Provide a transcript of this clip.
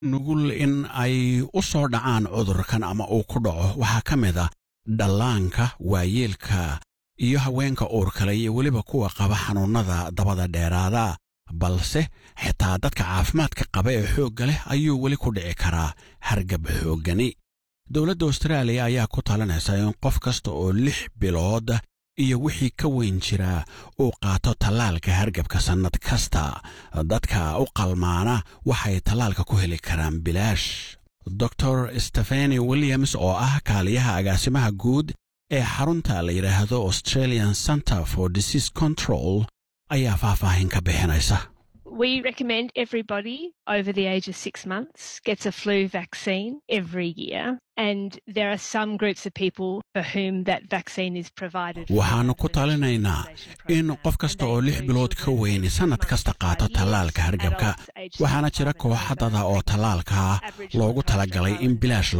nugul in ay u soo dhacaan cudurkan ama uu ku dhaco waxaa ka mid a dhallaanka waayeelka iyo haweenka uurkale iyo weliba kuwa qaba xanuunnada dabada dheeraada balse xitaa dadka caafimaadka qaba ee xoogga leh ayuu weli ku dhici karaa hargab xooggani dowladda austraaliya ayaa ku talinaysa in qof kasta oo lix bilood iyo wixii ka weyn jira uu qaato tallaalka hargabka sannad kasta dadka u qalmaana waxay tallaalka ku heli karaan bilaash dor stefani williams oo ah kaaliyaha agaasimaha guud ee xarunta la yidhaahdo australian center for disease control ayaa faahfaahin ka bixinaysa We recommend everybody over the age of six months gets a flu vaccine every year. And there are some groups of people for whom that vaccine is provided. waxaannu ku talinaynaa in qof kasta oo lix bilood ka weyn sannad kasta qaato tallaalka hargabka waxaana jira kooxadada oo tallaalka loogu talagalay in bilaash